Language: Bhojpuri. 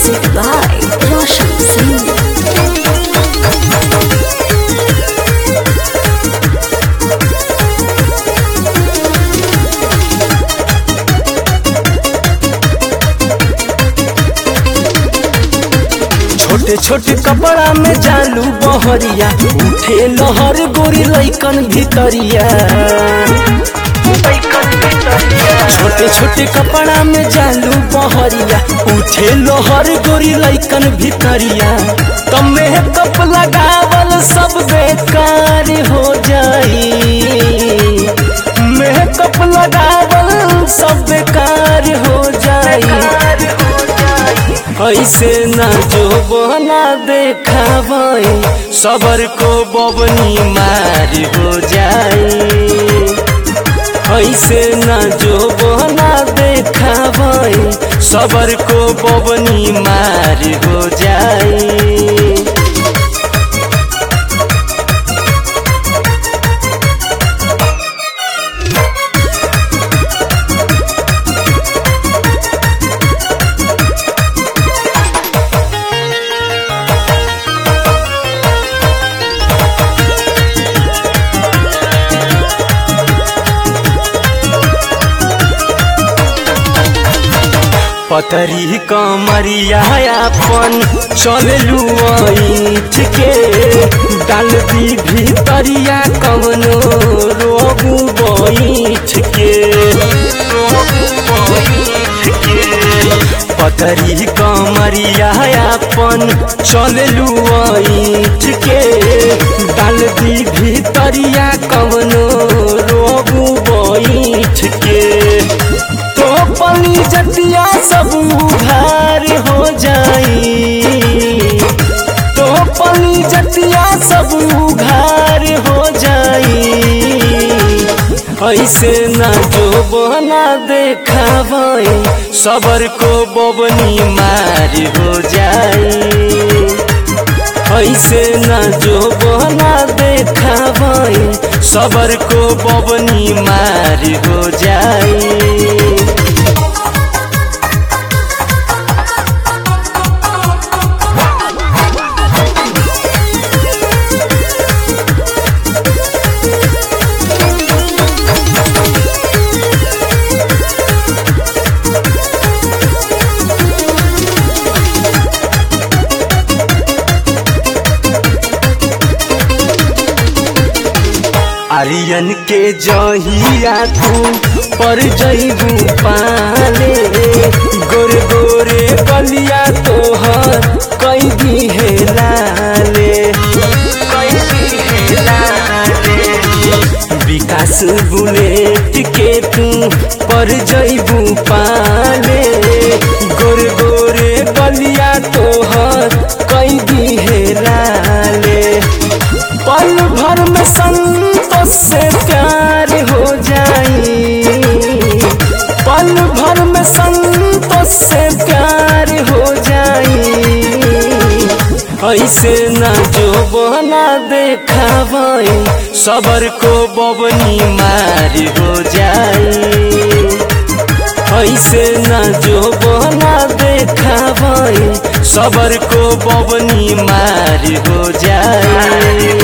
Music by Roshan Singh. छोटे छोटे कपड़ा में जालू बहरिया उठे लहर गोरी लैकन भितरिया छोटे छोटे कपड़ा में जालू बहरिया उठे लहर गोरी लैकन भितरिया तमे कप लगावल सब बेकार हो जाई मेकअप लगावल सब बेकार हो जाई ऐसे ना जो बना देखावे सबर को बबनी मार हो जाए ऐसे ना जो बना देखावे सबर को बबनी मार हो जाए पतरी कमरिया अपन चललू ऐठ के डाल दी भीतरिया कवनो रोबू बैठ के पतरी कमरिया अपन चललू ऐठ के डाल दी भीतरिया कवनो रोबू बैठ के तो पली जतिया सब उधार हो जाई तो पली जतिया सब उधार हो जाई ऐसे ना जो बना देखावे सबर को बबनी मार हो जाई ऐसे ना जो बना देखावे सबर को बबनी मार हो जाई आर्यन के जहिया तू पर जईबू पाले गोरे गोरे कलिया तोहर कई दी है लाले विकास बुलेट के तू पर जईबू पाले गोरे गोरे कलिया तोहर कई दी है लाले पल भर में संतोष से प्यार हो जाई पल भर में संतोष से प्यार हो जाई ऐसे ना जो बना देखावे सबर को बबनी मार हो जाई ऐसे ना जो बना देखावे सबर को बबनी मार हो जाए